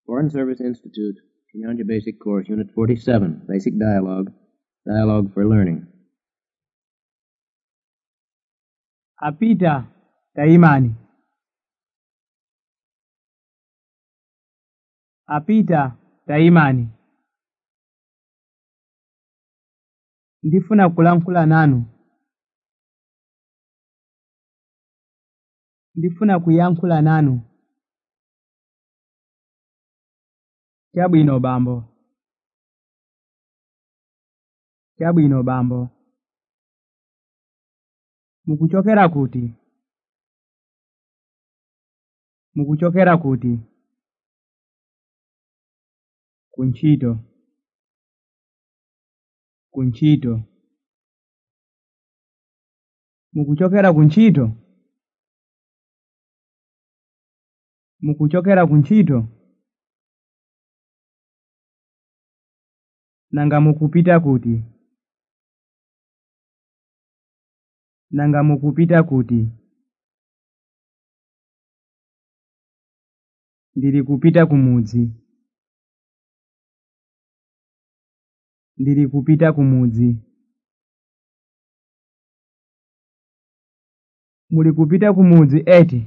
Foreign Service Institute, Chinyanja Basic Course, Unit 47, Basic Dialogue, Dialogue for Learning. apita taimani apita taimani ndifuna kulankhula nanu ndifuna kuyankhula nanu chabwino bambo chabwino bambo mukuchokera kuti mukuchokera kuti kuntchito kuntchito mukuchokera kuntchito mukuchokera kuntchito nanga mukupita kuti nanga mukupita kuti ndiri kupita kumudzi ndiri kupita kumudzi muli kupita kumudzi eti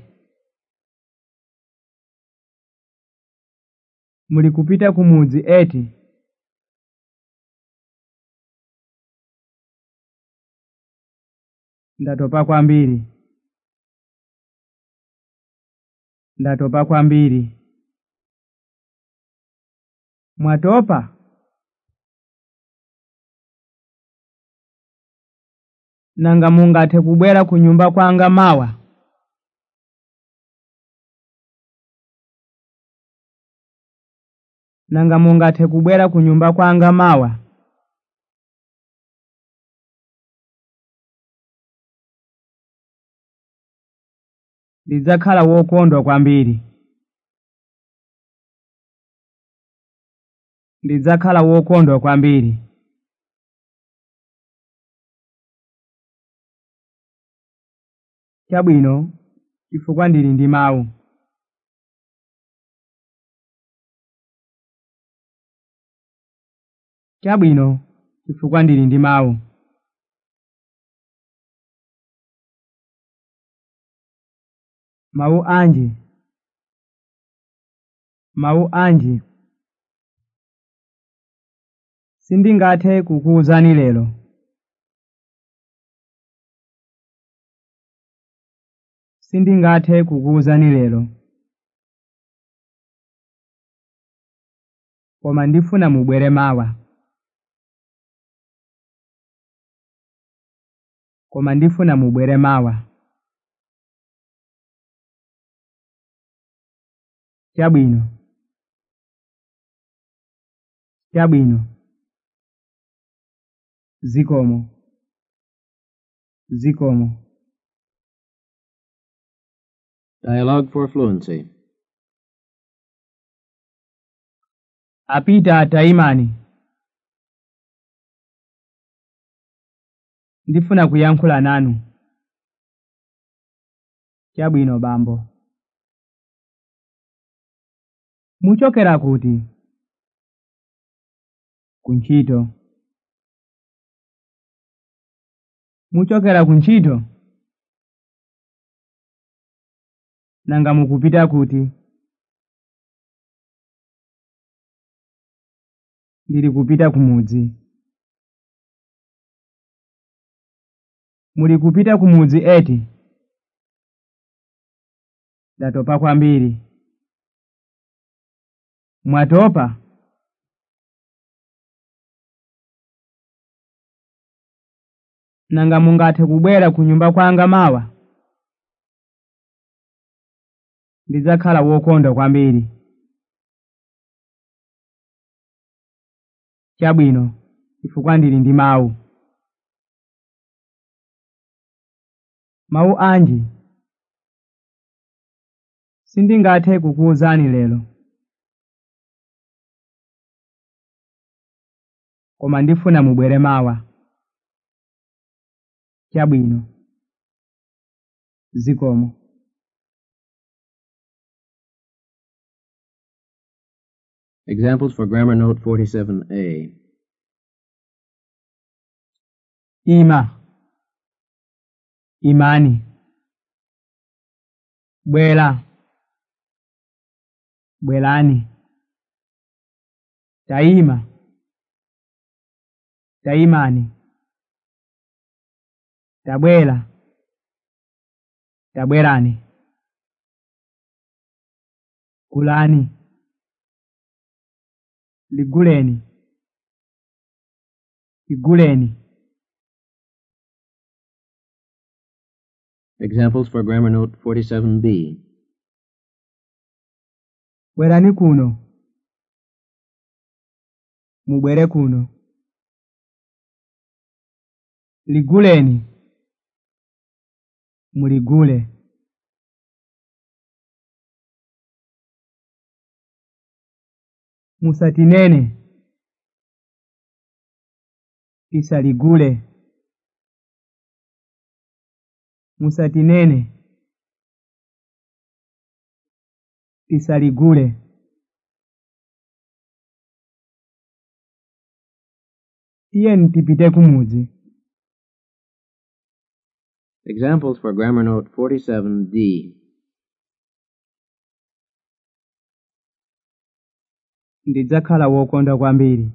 muli kupita kumudzi eti ndatopa kwambiri ndatopa kwambiri mwatopa nanga mungathe kubwera ku nyumba kwanga mawa nanga mungathe kubwera ku nyumba kwanga mawa ndidzakhala wokondwa kwambiri ndidzakhala wokondwa kwambiri chabwino chifukwa ndili ndi mawu chabwino chifukwa ndili ndi mawu mawu anji mawu anji sindingathe kukuwuzani lero sindingathe kukuwuzani lero koma ndifuna mubwere mawa koma ndifuna mubwere mawa chabwino chabwino zikomo zikomo Dialogue for Fluency. apita taimani ndifuna kuyankhula nanu chabwino bambo muchokera kuti kuntchito muchokera kuntchito nanga mukupita kuti ndiri kupita kumudzi muli kupita kumudzi eti ndatopa kwambiri mwatopa nanga mungathe kubwera ku nyumba kwanga mawa ndidzakhala wokondwa kwambiri chabwino chifukwa ndili ndi mawu mawu anji sindingathe kukuwuzani lero koma ndifuna mubwere mawa chabwino zikomo Examples for Grammar Note 47A. ima imani bwera bwerani tayima tayimani tabwera tabwerani gulani liguleni liguleni Examples for Grammar Note 47B. bwerani kuno mubwere kuno liguleni muligule musatinene tisaligule musatinene tisaligule tiyeni tipite kumudzi Examples for Grammar Note 47D. ndidzakhala wokondwa kwambiri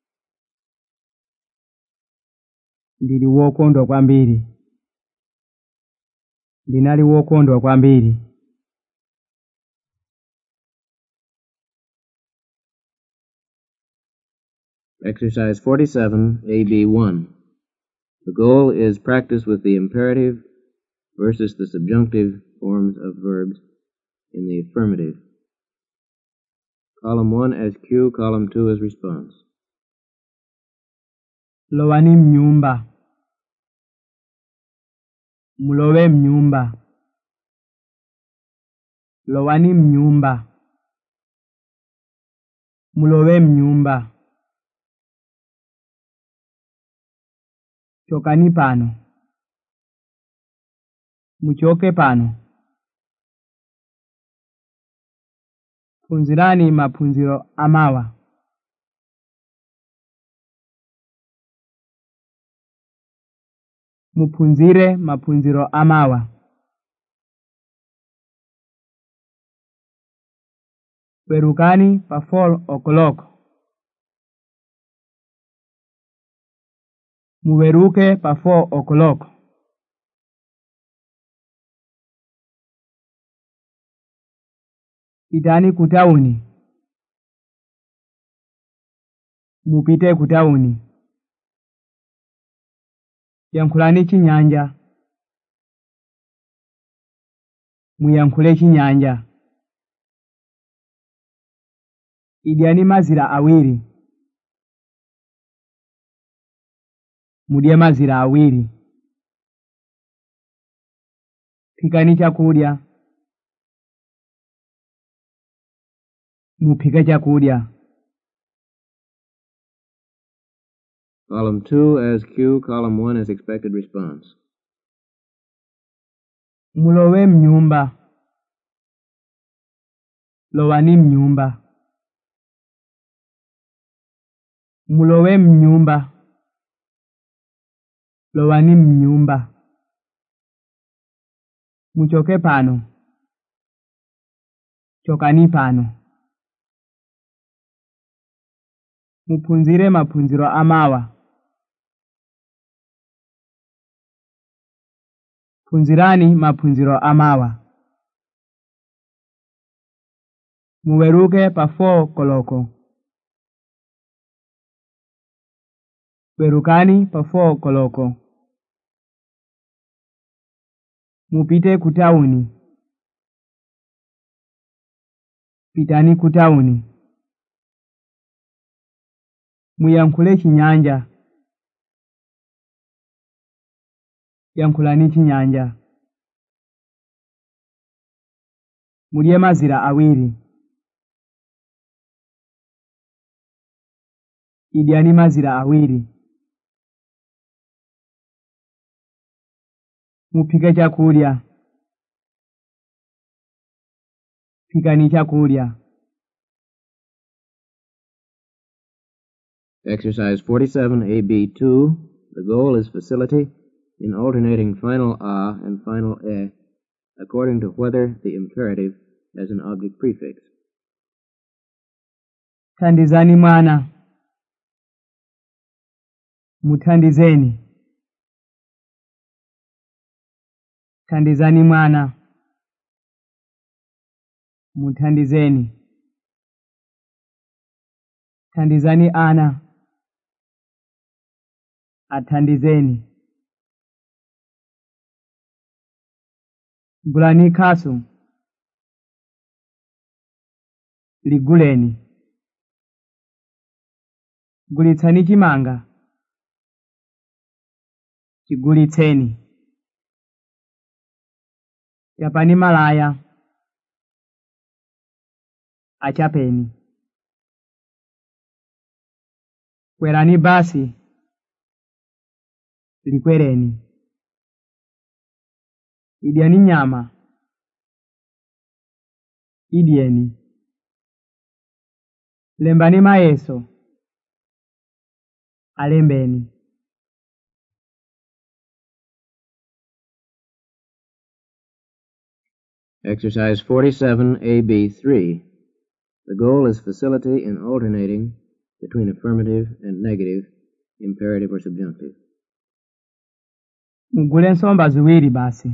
ndili wokondwa kwambiri ndinali wokondwa kwambiri Exercise 47, AB1. The goal is practice with the imperative versus the subjunctive forms of verbs in the affirmative. Column 1 as cue, column 2 as response. lowani mnyumba mulowe mnyumba lowani mnyumba mulowe mnyumba chokani pano muchoke pano phunzirani maphunziro amawa muphunzire maphunziro amawa werukani pa 4 o'clock muweruke pa 4 o'clock pitani ku tawuni mupite ku tawuni yankhulani chinyanja muyankhule chinyanja idyani mazira awiri mudye mazira awiri phikani chakudya muphike chakudya Column 2 as cue, column 1 as expected response. mulowe mnyumba lowani mnyumba mulowe mnyumba lowani mnyumba muchoke pano chokani pano muphunzire maphunziro amawa phunzirani maphunziro amawa muweruke pa 4 koloko werukani pa 4 koloko mupite ku tawuni pitani ku tawuni muyankhule chinyanja yankhulani chinyanja mudye mazira awiri idyani mazira awiri muphike chakudya phikani chakudya Exercise 47AB2. The goal is facility in alternating final a and final e according to whether the imperative has an object prefix. thandizani mwana muthandizeni thandizani mwana muthandizeni thandizani ana athandizeni gulani khasu liguleni gulitsani chimanga chigulitseni chapani malaya achapeni kwerani basi likwereni idyani nyama idyeni lembani mayeso alembeni Exercise 47AB3. The goal is facility in alternating between affirmative and negative, imperative or subjunctive. mugule nsomba ziwiri basi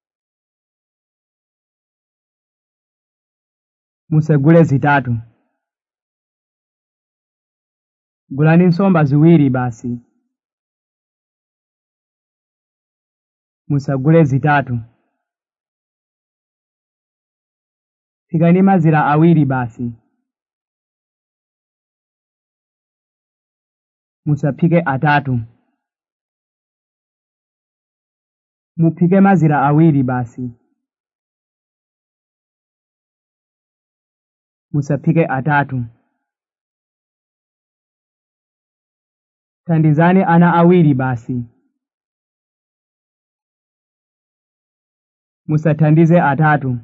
musegule zitatu gulani nsomba ziwiri basi musagule zitatu phikani mazira awiri basi musaphike atatu muphike mazira awiri basi musaphike atatu thandizani ana awiri basi musathandize atatu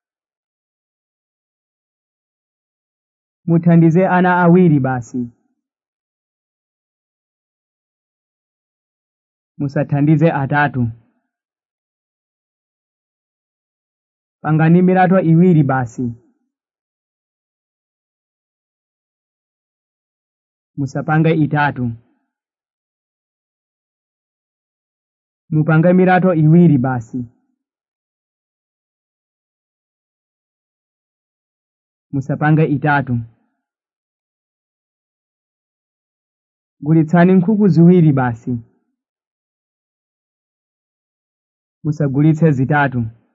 muthandize ana awiri basi musathandize atatu pangani mirato iwiri basi musapange itatu mupange mirato iwiri basi musapange itatu gulitsani nkhuku ziwiri basi musagulitse zitatu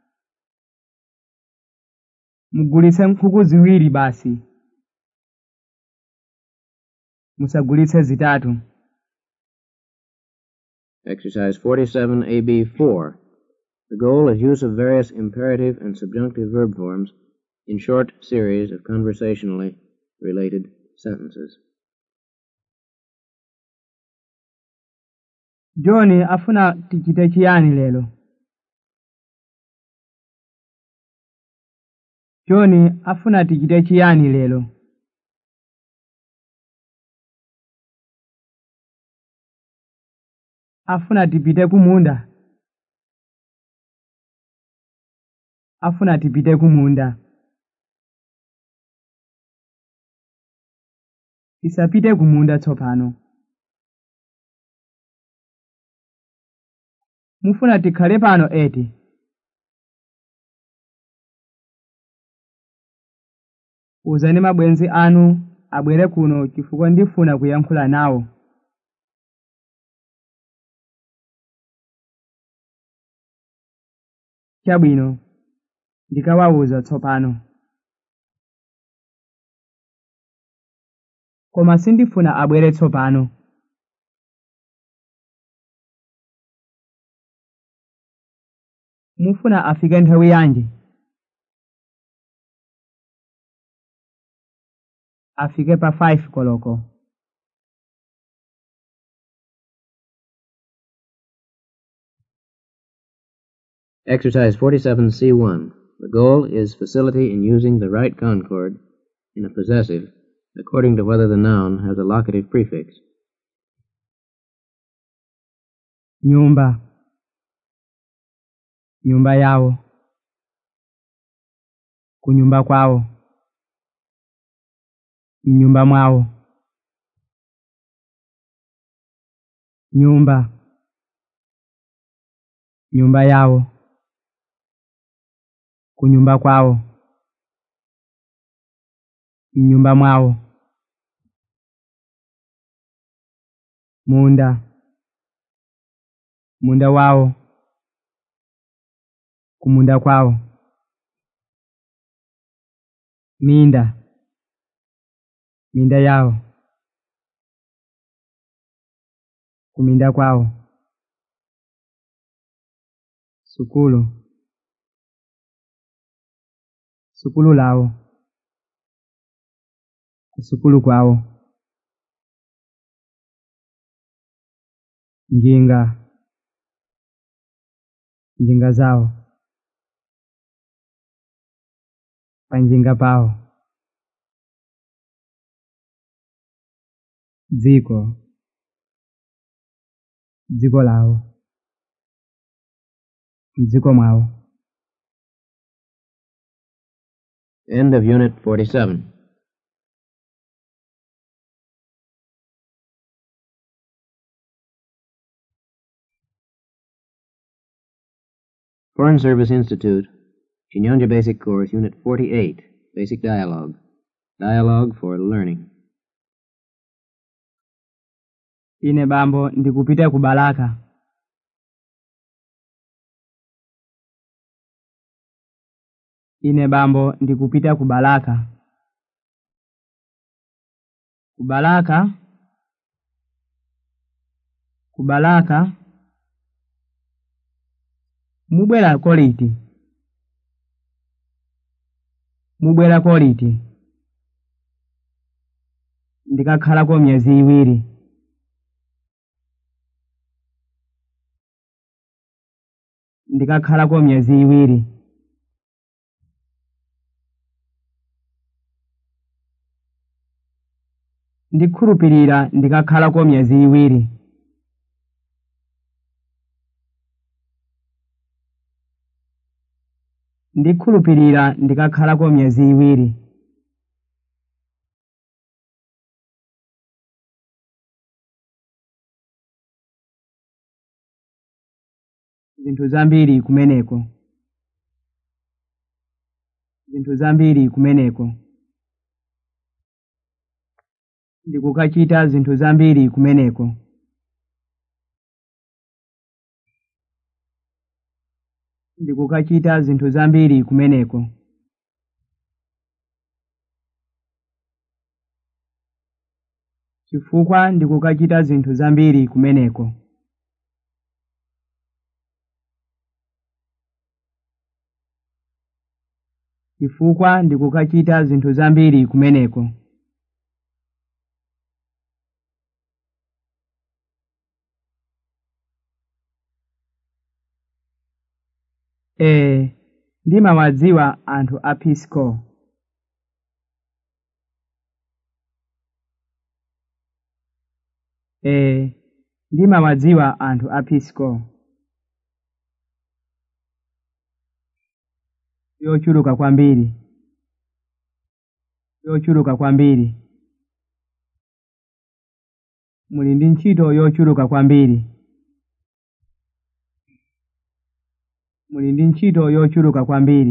mugulitse nkhuku ziwiri basi musagulitse zitatu Exercise 47AB4. The goal is use of various imperative and subjunctive verb forms in short series of conversationally related sentences. john afuna tichite chiyani lero john afuna tichite chiyani lero afuna tipite kumunda afuna tipite kumunda tisapite kumunda tsopano mufuna tikhale pano eti uzani mabwenzi anu abwere kuno chifukwa ndifuna kuyankhula nawo chabwino ndikawawuza tsopano koma sindifuna abwere tsopano mufuna afike nthawi yanji afike pa 5 koloko Exercise 47C1. The goal is facility in using the right concord in a possessive according to whether the noun has a locative prefix. nyumba nyumba yawo kunyumba kwawo mnyumba mwawo nyumba nyumba yawo kunyumba kwawo mnyumba mwawo munda munda wawo kumunda kwawo minda minda yawo kuminda kwawo sukulu sukulu lawo kusukulu kwawo njinga njinga zawo panjinga pawo dziko dziko lawo mdziko mwawo End of Unit 47. Foreign Service Institute, Chinyanja Basic Course, Unit 48, Basic Dialogue. Dialogue for Learning. ine bambo ndikupita ku balaka ine bambo ndikupita ku balaka ku balaka ku balaka mubwera koliti mubwera koliti ndikakhalako myezi iwiri ndikakhalako myezi iwiri ndikhulupirira ndikakhalako myezi iwiri ndikhulupirira ndikakhalako myezi iwiri zinthu zambiri kumeneko zinthu zambiri kumeneko ndikukachita zinthu zambiri kumeneko ndikukachita zinthu zambiri kumeneko chifukwa ndikukachita zinthu zambiri kumeneko chifukwa ndikukachita zinthu zambiri kumeneko ee ndimawadziwa anthu a peace corps ee ndimawadziwa anthu a peace corps yochuluka kwambiri yochuluka kwambiri muli ndi ntchito yochuluka kwambiri muli ndi ntchito yochuluka kwambiri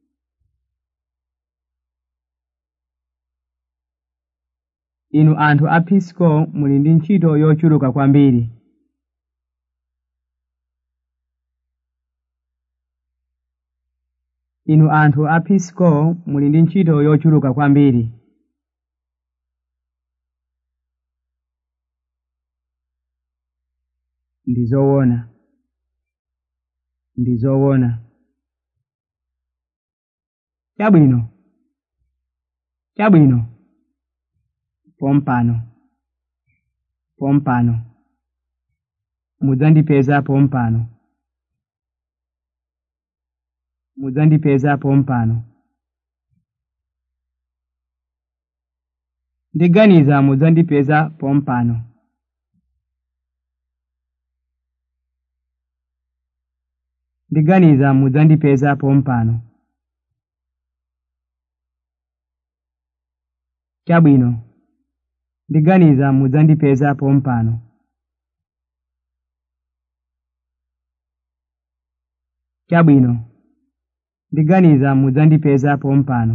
inu anthu a peace corps muli ndi ntchito yochuluka kwambiri inu anthu a peace corps muli ndi ntchito yochuluka kwambiri ndi zoona ndi zoona chabwino chabwino pompano pompano mudzandipeza pompano mudzandipeza pompano ndiganiza mudzandipeza pompano ndiganiza mudzandipeza pompano chabwino ndiganiza mudzandipeza pompano chabwino ndiganiza mudzandipeza pompano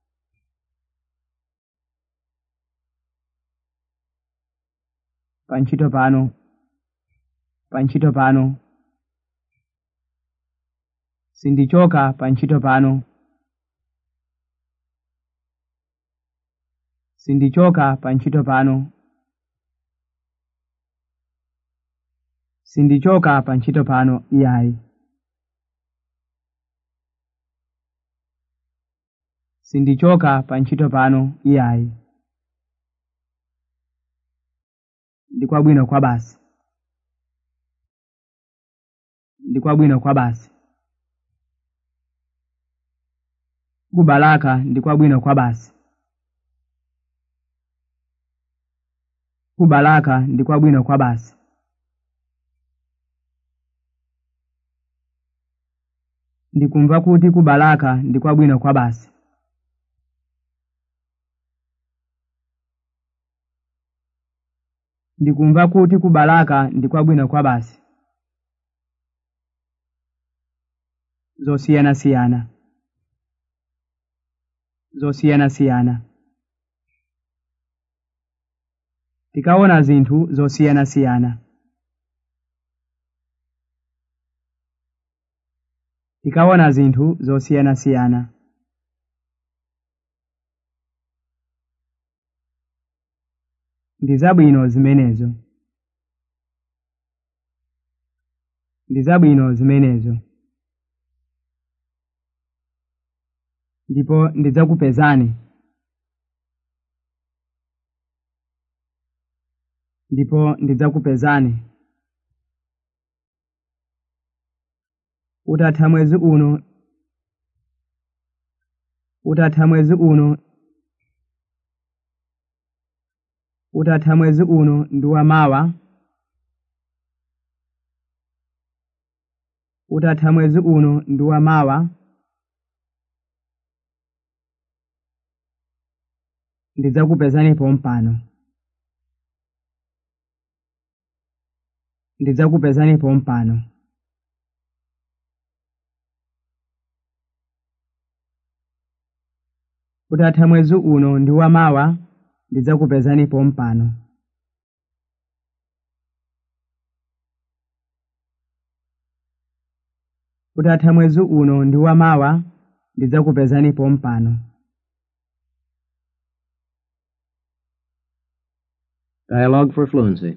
pantchito pano pantchito pano sindichoka pantchito pano sindichoka pantchito pano sindichoka pantchito pano iyayi sindichoka pantchito pano iyayi ndikwabwino kwa basi ndikwabwino kwa basi kubalaka ndikwabwino kwa basi kubalaka ndikwabwino kwa basi ndikumva kuti kubalaka ndikwabwino kwa basi ndikumva kuti kubalaka ndikwabwino kwa basi zosiyanasiyana zosiyanasiyana tikaona zinthu zosiyanasiyana tikaona zinthu zosiyanasiyana ndi zabwino zimenezo ndi zabwino zimenezo ndipo ndidzakupezani ndipo ndidzakupezani utatha mwezi uno utatha mwezi uno utatha mwezi uno ndi wamawa utatha mwezi uno ndi wamawa ndidzakupezani pompano ndidzakupezani pompano utatha mwezi uno ndi wamawa ndidzakupezani pompano utatha mwezi uno ndi wamawa ndidzakupezani pompano Dialogue for fluency.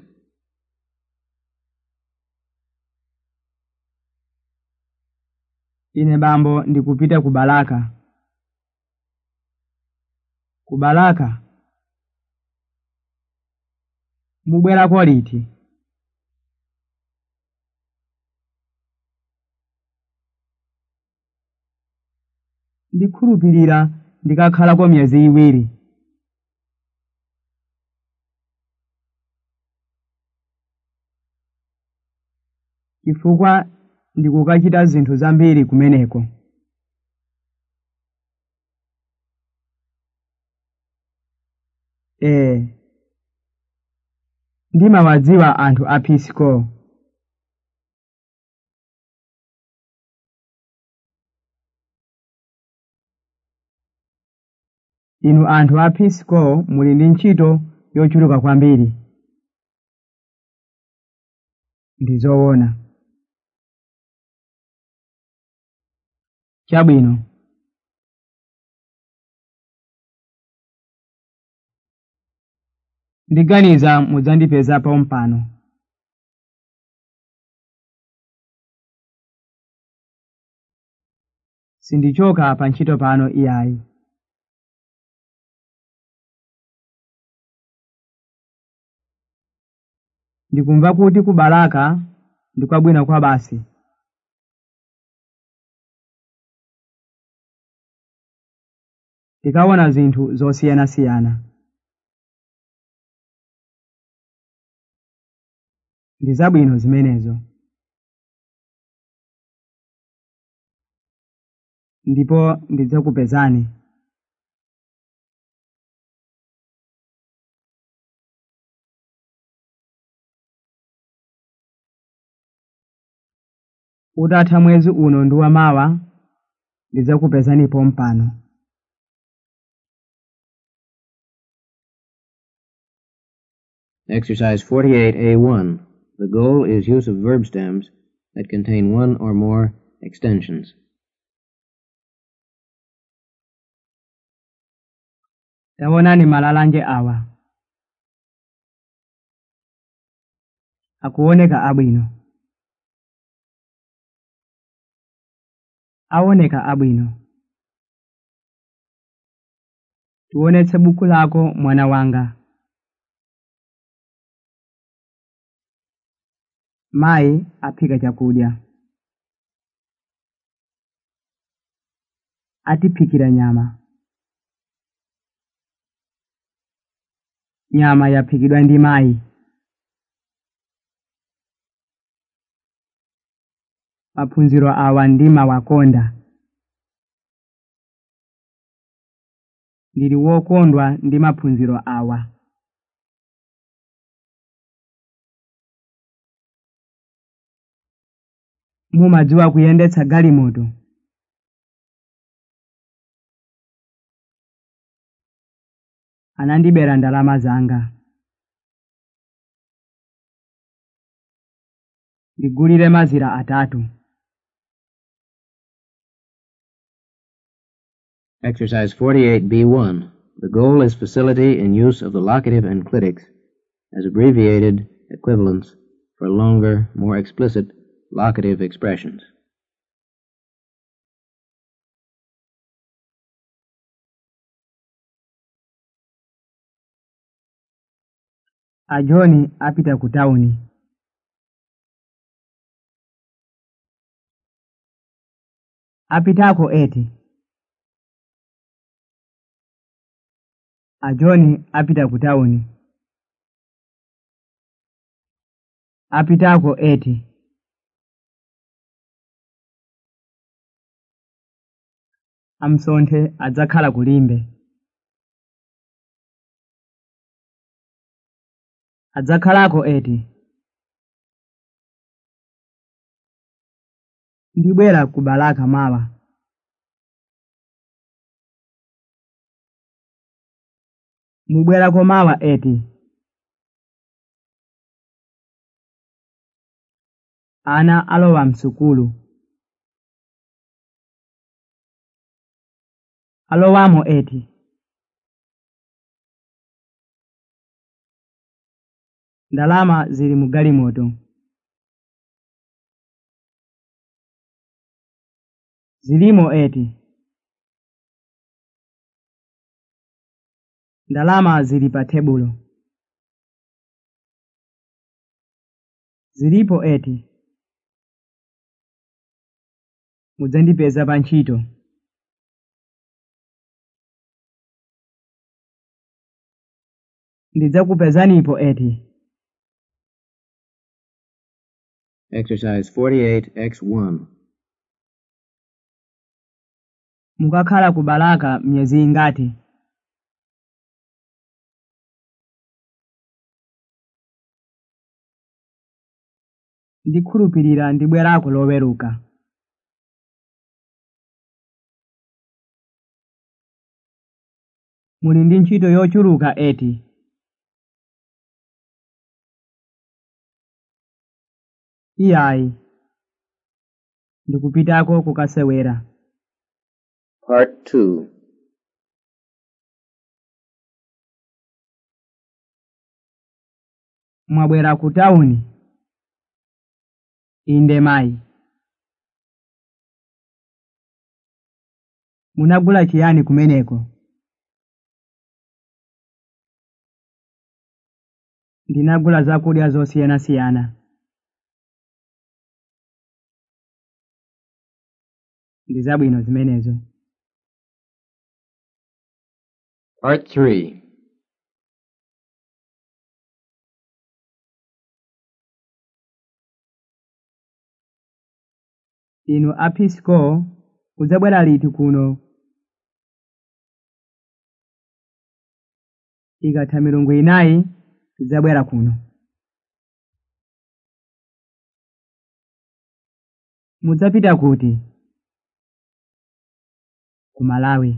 ine bambo ndikupita ku balaka ku balaka mubwerako liti ndikhulupirira ndikakhalako miyezi iwiri chifukwa ndikukachita zinthu zambiri kumeneko ee ndimawadziwa anthu a peace corps inu anthu a peace corps muli ndi ntchito yochuluka kwambiri ndi zoona chabwino ndiganiza mudzandipeza pompano sindichoka pa ntchito pano iyayi ndikumva kuti ku balaka ndikwabwino kwa basi tikaona zinthu zosiyanasiyana ndi zabwino zimenezo ndipo ndidzakupezani utatha mwezi uno ndi wamawa ndidzakupezanipo mpano Exercise 48A1. The goal is use of verb stems that contain one or more extensions. taonani malalanje awa akuoneka abwino aoneka abwino tionetse buku lako mwana wanga mayi aphika chakudya atiphikira nyama nyama yaphikidwa ndi mayi maphunziro awa ndimawakonda ndili wokondwa ndi maphunziro awa mumadziwa kuyendetsa galimoto anandibera ndalama zanga ndigulire mazira atatu Exercise 48B1. The goal is facility in use of the locative and clitics as abbreviated equivalents for longer, more explicit locative expressions. ajoni apita ku tawuni apitako eti ajoni apita ku tawuni apitako eti amsonthe adzakhala kulimbe adzakhalako eti ndibwera ku balaka mawa mubwerako mawa eti ana alowa msukulu alowamo eti ndalama zili mu galimoto zilimo eti ndalama zili pa tebulo zilipo eti mudzandipeza pa ntchito ndidzakupezanipo eti Exercise 48X1. mukakhala ku balaka myezi ingati ndikhulupirira ndibwerako loweruka muli ndi ntchito yochuluka eti iyayi ndikupitako kukasewera Part 2. mwabwera ku tawuni inde mayi munagula chiyani kumeneko ndinagula zakudya zosiyanasiyana ndi zabwino zimenezo Part 3. inu a peace corps mudzabwera liti kuno ikatha milungu inayi tidzabwera kuno mudzapita kuti ku malawi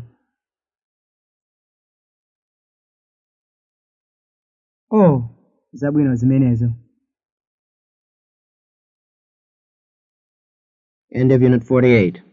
oh zabwino zimenezo End of Unit 48.